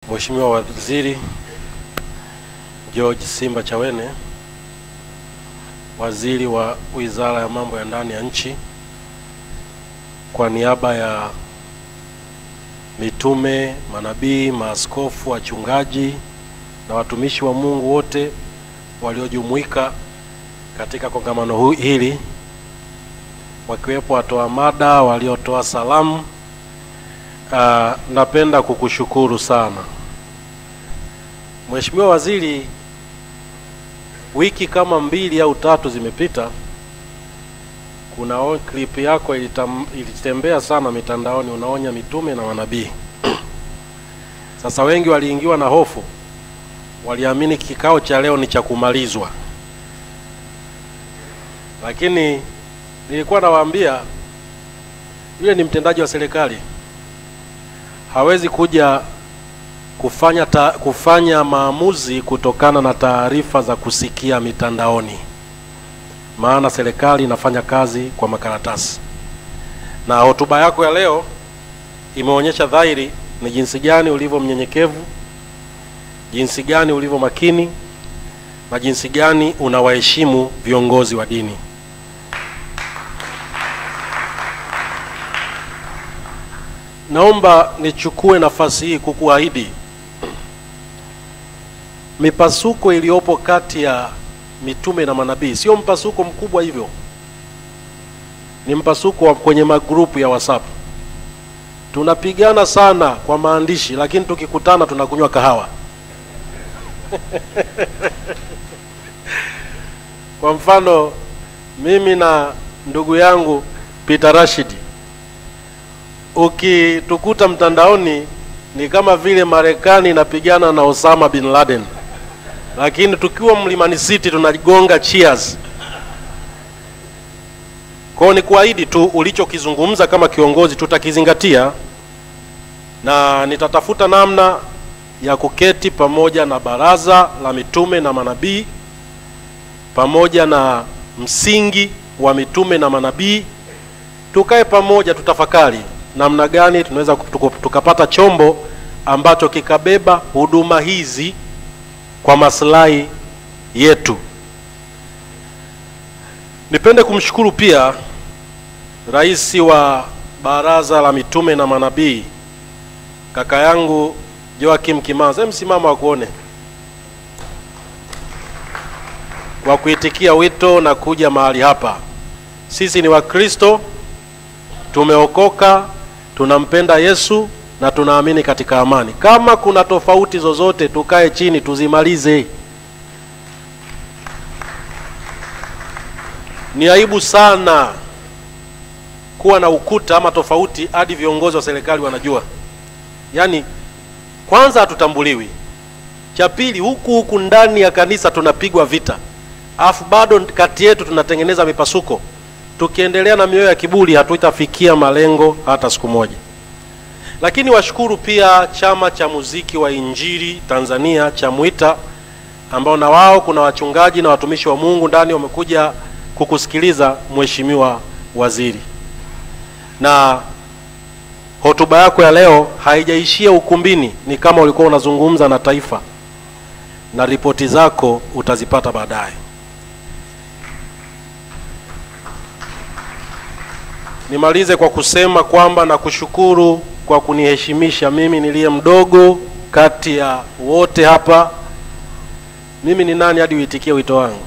Mheshimiwa Waziri George Simba Chawene, Waziri wa Wizara ya Mambo ya Ndani ya Nchi, kwa niaba ya mitume, manabii, maaskofu, wachungaji na watumishi wa Mungu wote waliojumuika katika kongamano hu- hili, wakiwepo watoa mada waliotoa salamu. Uh, napenda kukushukuru sana Mheshimiwa Waziri, wiki kama mbili au tatu zimepita, kuna o- clip yako ilitam, ilitembea sana mitandaoni, unaonya mitume na manabii. Sasa wengi waliingiwa na hofu, waliamini kikao cha leo ni cha kumalizwa, lakini nilikuwa nawaambia yule ni mtendaji wa serikali, hawezi kuja kufanya ta, kufanya maamuzi kutokana na taarifa za kusikia mitandaoni, maana serikali inafanya kazi kwa makaratasi. Na hotuba yako ya leo imeonyesha dhahiri ni jinsi gani ulivyo mnyenyekevu, jinsi gani ulivyo makini na jinsi gani unawaheshimu viongozi wa dini. Naomba nichukue nafasi hii kukuahidi mipasuko iliyopo kati ya mitume na manabii sio mpasuko mkubwa hivyo, ni mpasuko wa kwenye magrupu ya WhatsApp. Tunapigana sana kwa maandishi, lakini tukikutana tunakunywa kahawa. Kwa mfano mimi na ndugu yangu Peter Rashidi ukitukuta mtandaoni ni kama vile Marekani inapigana na Osama bin Laden, lakini tukiwa Mlimani City tunagonga cheers. Kwa hiyo ni kuahidi tu ulichokizungumza kama kiongozi tutakizingatia, na nitatafuta namna ya kuketi pamoja na baraza la mitume na manabii pamoja na msingi wa mitume na manabii, tukae pamoja, tutafakari namna gani tunaweza tuku- tukapata chombo ambacho kikabeba huduma hizi kwa maslahi yetu. Nipende kumshukuru pia rais wa baraza la mitume na manabii kaka yangu Joakim Kimanza, Hem, simama wakuone, kwa kuitikia wito na kuja mahali hapa. Sisi ni Wakristo, tumeokoka, tunampenda Yesu na tunaamini katika amani. Kama kuna tofauti zozote, tukae chini tuzimalize. Ni aibu sana kuwa na ukuta ama tofauti hadi viongozi wa serikali wanajua. Yaani, kwanza hatutambuliwi, cha pili, huku huku ndani ya kanisa tunapigwa vita, alafu bado kati yetu tunatengeneza mipasuko. Tukiendelea na mioyo ya kiburi, hatutafikia malengo hata siku moja. Lakini washukuru pia chama cha muziki wa Injili Tanzania cha Mwita, ambao na wao kuna wachungaji na watumishi wa Mungu ndani wamekuja kukusikiliza Mheshimiwa Waziri, na hotuba yako ya leo haijaishia ukumbini, ni kama ulikuwa unazungumza na taifa, na ripoti zako utazipata baadaye. Nimalize kwa kusema kwamba nakushukuru kwa kuniheshimisha mimi niliye mdogo kati ya wote hapa. Mimi ni nani hadi uitikie wito wangu?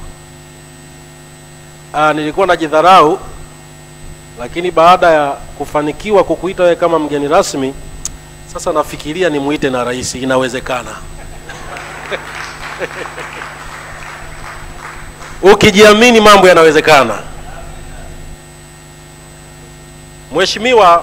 Aa, nilikuwa najidharau, lakini baada ya kufanikiwa kukuita wewe kama mgeni rasmi, sasa nafikiria nimuite na rais. Inawezekana. Ukijiamini mambo yanawezekana. Mheshimiwa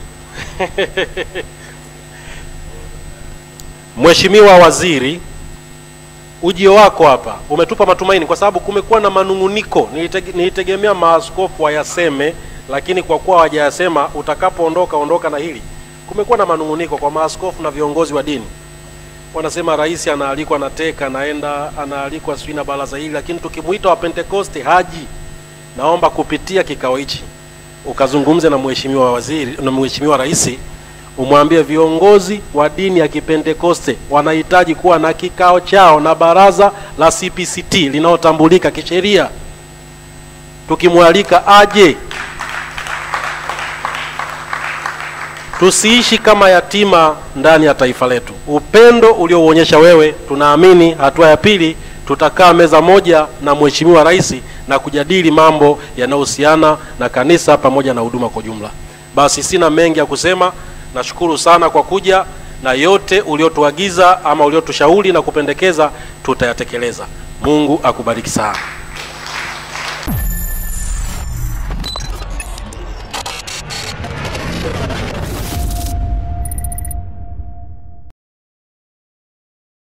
Mheshimiwa Waziri, ujio wako hapa umetupa matumaini, kwa sababu kumekuwa na manung'uniko. Nilitege, nilitegemea maaskofu wayaseme, lakini kwa kuwa hawajayasema, utakapoondoka ondoka na hili. Kumekuwa na manung'uniko kwa maaskofu na viongozi wa dini, wanasema rais anaalikwa na teka anaenda anaalikwa sijui na baraza hili, lakini tukimwita wa Pentekoste haji. Naomba kupitia kikao hichi ukazungumze na mheshimiwa waziri na mheshimiwa rais umwambie viongozi wa dini ya Kipentekoste wanahitaji kuwa na kikao chao na baraza la CPCT linalotambulika kisheria, tukimwalika aje. Tusiishi kama yatima ndani ya taifa letu. Upendo uliouonyesha wewe, tunaamini hatua ya pili tutakaa meza moja na Mheshimiwa Rais na kujadili mambo yanayohusiana na kanisa pamoja na huduma kwa jumla. Basi sina mengi ya kusema, nashukuru sana kwa kuja na yote uliotuagiza ama uliotushauri na kupendekeza tutayatekeleza. Mungu akubariki sana.